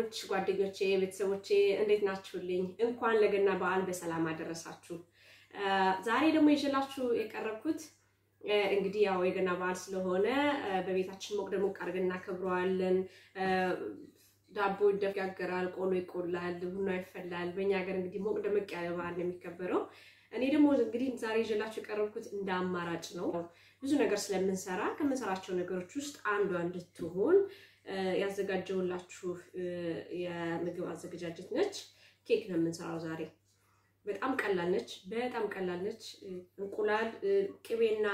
ክርስቲያኖች ጓደኞቼ፣ ቤተሰቦቼ እንዴት ናችሁልኝ? እንኳን ለገና በዓል በሰላም አደረሳችሁ። ዛሬ ደግሞ ይዤላችሁ የቀረብኩት እንግዲህ ያው የገና በዓል ስለሆነ በቤታችን ሞቅ ደሞቅ አድርገን እናከብረዋለን። ዳቦ ይደጋገራል፣ ቆሎ ይቆላል፣ ቡና ይፈላል። በእኛ ሀገር እንግዲህ ሞቅ ደመቅ ያለ በዓል ነው የሚከበረው። እኔ ደግሞ እንግዲህ ዛሬ ይዤላችሁ የቀረብኩት እንደ አማራጭ ነው። ብዙ ነገር ስለምንሰራ ከምንሰራቸው ነገሮች ውስጥ አንዷ እንድትሆን ያዘጋጀውላችሁ የምግብ አዘገጃጀት ነች። ኬክ ነው የምንሰራው ዛሬ። በጣም ቀላል ነች፣ በጣም ቀላል ነች። እንቁላል፣ ቅቤና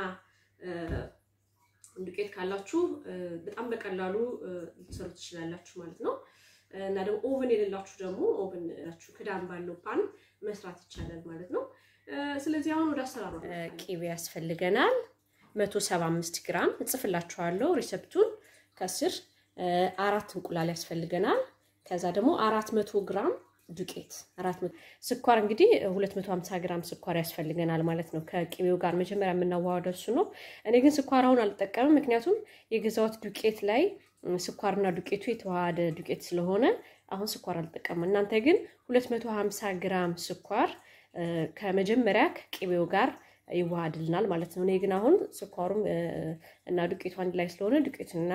ዱቄት ካላችሁ በጣም በቀላሉ ልትሰሩ ትችላላችሁ ማለት ነው። እና ደግሞ ኦቨን የሌላችሁ ደግሞ ኦቨን ናችሁ ክዳን ባለው ፓን መስራት ይቻላል ማለት ነው። ስለዚህ አሁን ወደ አሰራሩ ቅቤ ያስፈልገናል። 175 ግራም እጽፍላችኋለሁ ሪሰፕቱን ከስር አራት እንቁላል ያስፈልገናል። ከዛ ደግሞ 400 ግራም ዱቄት፣ ስኳር እንግዲህ 250 ግራም ስኳር ያስፈልገናል ማለት ነው። ከቅቤው ጋር መጀመሪያ የምናዋወደው እሱ ነው። እኔ ግን ስኳር አሁን አልጠቀምም፣ ምክንያቱም የገዛሁት ዱቄት ላይ ስኳርና ዱቄቱ የተዋሃደ ዱቄት ስለሆነ አሁን ስኳር አልጠቀምም። እናንተ ግን 250 ግራም ስኳር ከመጀመሪያ ከቅቤው ጋር ይዋሃድልናል ማለት ነው። እኔ ግን አሁን ስኳሩም እና ዱቄቱ አንድ ላይ ስለሆነ ዱቄትና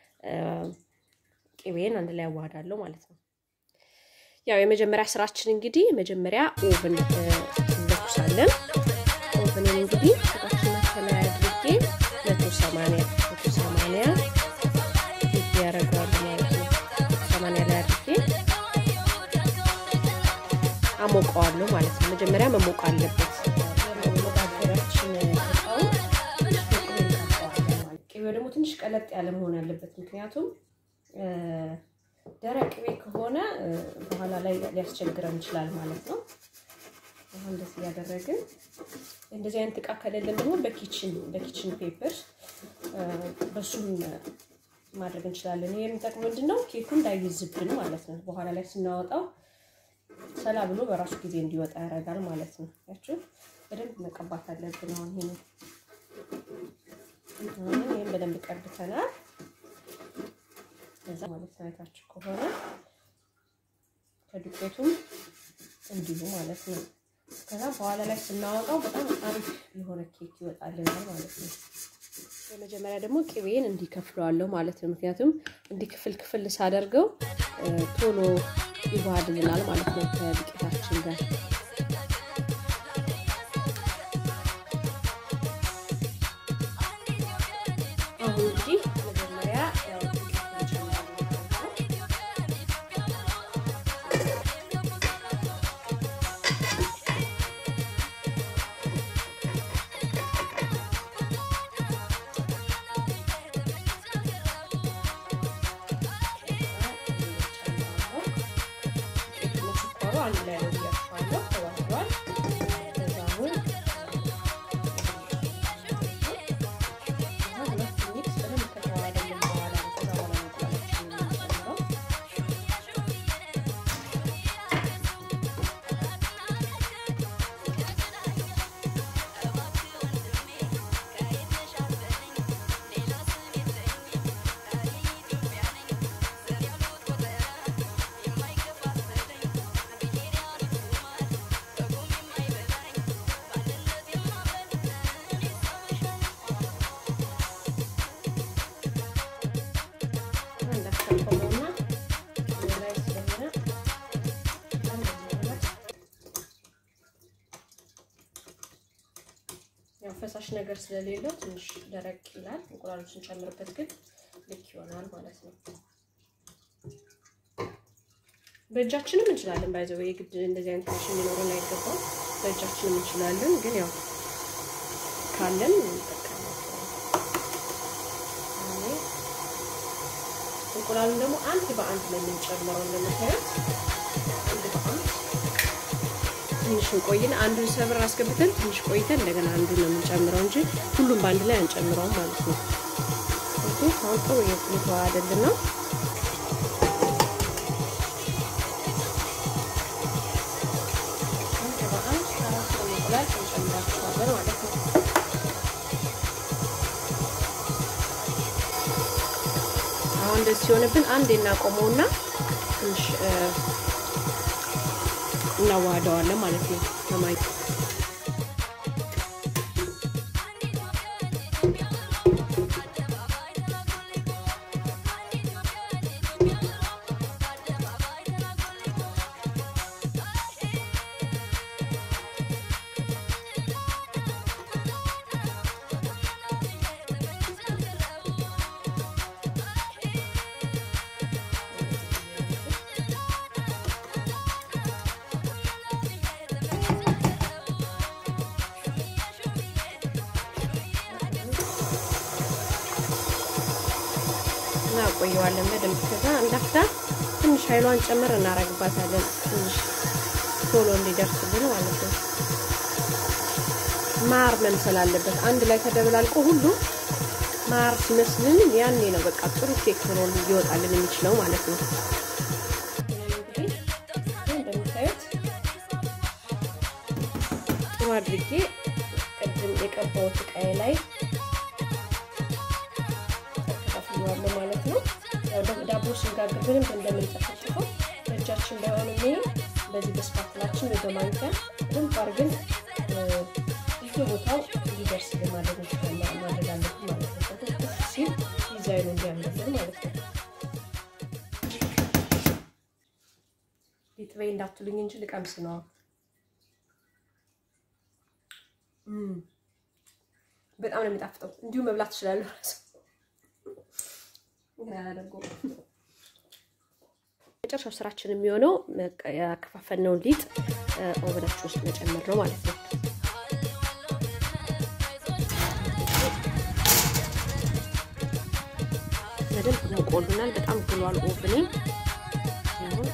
ቅቤን አንድ ላይ ያዋሃዳለሁ ማለት ነው። ያው የመጀመሪያ ስራችን እንግዲህ መጀመሪያ ኦቭን እንለኩሳለን። ኦቭንን እንግዲህ ቁጣችን ከላይ አድርጌ መቶ ሰማንያ መቶ ሰማንያ ያደርገዋል ማለት ነው። ሰማንያ ላይ አድርጌ አሞቀዋለሁ ማለት ነው። መጀመሪያ መሞቅ አለበት። ቅቤው ደግሞ ትንሽ ቀለጥ ያለ መሆን አለበት። ምክንያቱም ደረቅ ቅቤ ከሆነ በኋላ ላይ ሊያስቸግረን ይችላል ማለት ነው። አሁን እንደዚህ እያደረግን እንደዚህ አይነት እቃ ከሌለን ደግሞ በኪችን በኪችን ፔፐር በሱም ማድረግ እንችላለን። ይሄ የሚጠቅመው ምንድን ነው? ኬኩ እንዳይዝብን ማለት ነው። በኋላ ላይ ስናወጣው ሰላ ብሎ በራሱ ጊዜ እንዲወጣ ያደርጋል ማለት ነው። ያችሁ በደንብ መቀባት አለብን። አሁን ይሄ ነው። ይህም በደንብ ቀብተናል። እዛ ማለት አይታችሁ ከሆነ ከዱቄቱም እንዲሁ ማለት ነው። ከዛ በኋላ ላይ ስናወጣው በጣም አሪፍ የሆነ ኬክ ይወጣልናል ማለት ነው። የመጀመሪያ ደግሞ ቅቤን እንዲከፍለዋለሁ ማለት ነው። ምክንያቱም እንዲህ ክፍል ክፍል ሳደርገው ቶሎ ይዋሃድልናል ማለት ነው ከዱቄታችን ጋር አሁን እንግዲህ መጀመሪያ አንድ ላይ ነው እያሸዋለሁ ተዋህዷል። ከዛ አሁን ሁለት ሚክስ በደንብ ከተዋሃደልን በኋላ ከዛ በኋላ እንቁላላችንን የምንጨምረው ያው ፈሳሽ ነገር ስለሌለው ትንሽ ደረቅ ይላል። እንቁላሉ ስንጨምርበት ግን ልክ ይሆናል ማለት ነው። በእጃችንም እንችላለን። ባይዘው የግድ እንደዚህ አይነት ማሽን ሊኖረን አይገባም። በእጃችንም እንችላለን፣ ግን ያው ካለን እንቁላሉን ደግሞ አንድ በአንድ ነው የምንጨምረው። እንደምታዩት አንድ በአንድ ትንሽ እንቆይን። አንዱን ሰብር አስገብተን ትንሽ ቆይተን እንደገና አንዱን ነው የምንጨምረው እንጂ ሁሉም በአንድ ላይ አንጨምረውም ማለት ነው። እዚህ አሁን ጥሩ እየተዋሃደልን ነው። አንድ በአንድ አራት እንቁላል እንጨምራቸዋለን ማለት ነው። አሁን እንደዚህ ሲሆንብን አንድ እናቆመውና ትንሽ እናዋህደዋለን ማለት ነው በማይ እናቆየዋለን በደንብ። ከዛ እንዳፍታ ትንሽ ኃይሏን ጨምር እናረግባታለን ትንሽ ቶሎ እንዲደርስልን ማለት ነው። ማር መምሰል አለበት። አንድ ላይ ተደብላልቆ ሁሉ ማር ሲመስልን ያኔ ነው በቃ ጥሩ ኬክ ሆኖ ሊወጣልን የሚችለው ማለት ነው። እንደምታዩት ጥሩ አድርጌ ቅድም የቀባሁት እቃዬ ላይ ተከፋፍለዋለሁ ማለት ነው። ዳቦ ስንጋግር በደንብ እንደምንጠፈጥፈው በእጃችን ባይሆን ይሄ በዚህ በስፓትላችን ወይ በማንኪያ በደንብ አድርገን ቦታው እንዲደርስ ማድረግ እንችላለን ማድረግ አለብን ማለት ነው። ከትኩስ ሲል ዲዛይኑ እንዲያምርልን ማለት ነው። ሊጥበይ እንዳትሉኝ እንጂ ልቀምስ ነው። በጣም ነው የሚጣፍጠው። እንዲሁ መብላት ትችላለሁ። መጨረሻው ስራችን የሚሆነው ያከፋፈልነውን ሊጥ ኦቨናችን ውስጥ መጨመር ነው ማለት ነው። በደንብ ሞቆልናል። በጣም ግሏል ኦቭኔ። አሁን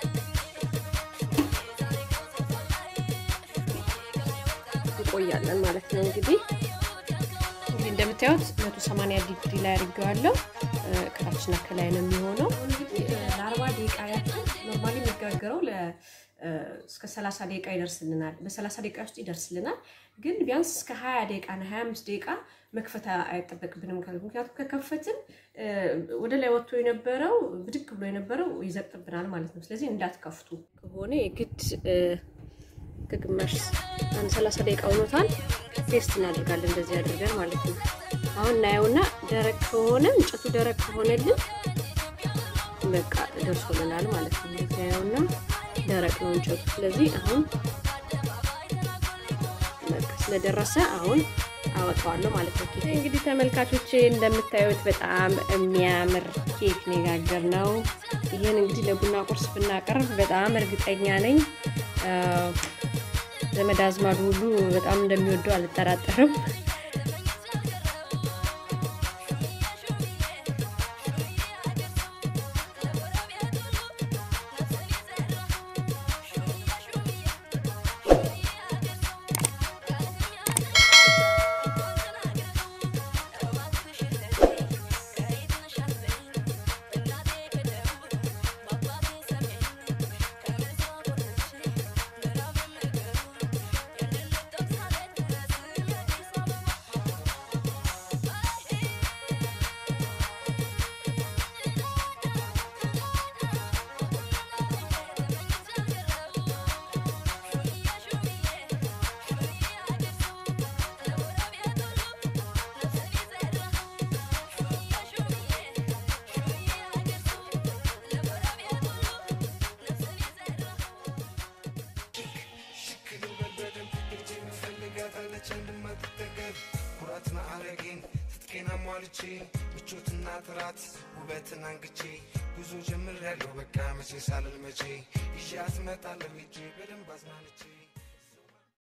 እንቆያለን ማለት ነው። እንግዲህ እንግዲህ እንደምታዩት 180 ዲግሪ ላይ አድርጌዋለሁ። ከታችና ከላይ ነው የሚሆነው። እንግዲህ ለአርባ ደቂቃ ያክል ኖርማሊ የሚጋገረው እስከ 30 ደቂቃ ይደርስልናል። በ30 ደቂቃ ውስጥ ይደርስልናል። ግን ቢያንስ እስከ 20 ደቂቃ እና 25 ደቂቃ መክፈት አይጠበቅብንም። ምክንያቱም ከከፈትን ወደ ላይ ወጥቶ የነበረው ብድግ ብሎ የነበረው ይዘቅጥብናል ማለት ነው። ስለዚህ እንዳትከፍቱ ከሆነ የግድ ከግማሽ አንድ 30 ደቂቃ ሆኖታል። ቴስት እናደርጋለን እንደዚህ አድርገን ማለት ነው። አሁን እናየውና ደረቅ ከሆነ እንጨቱ ደረቅ ከሆነልን በቃ ደርሶልናል ማለት ነው። እንደዚህ ያየውና ደረቅ ነው እንጨቱ። ስለዚህ አሁን በቃ ስለደረሰ አሁን አወጣዋለሁ ማለት ነው። ኬክ እንግዲህ ተመልካቾቼ እንደምታዩት በጣም የሚያምር ኬክ ነው የጋገርነው። ይህን እንግዲህ ለቡና ቁርስ ብናቀርብ በጣም እርግጠኛ ነኝ ዘመድ አዝማዱ ሁሉ በጣም እንደሚወደው አልጠራጠርም። ኩራትና አረጌን ትጥቄን አሟልቼ ምቾትና ጥራት ውበትን አንግቼ ጉዞ ጀምር ያለው በቃ መቼ ሳልል መቼ ይዣት እመጣለሁ ሄጄ በደንብ አዝናንቼ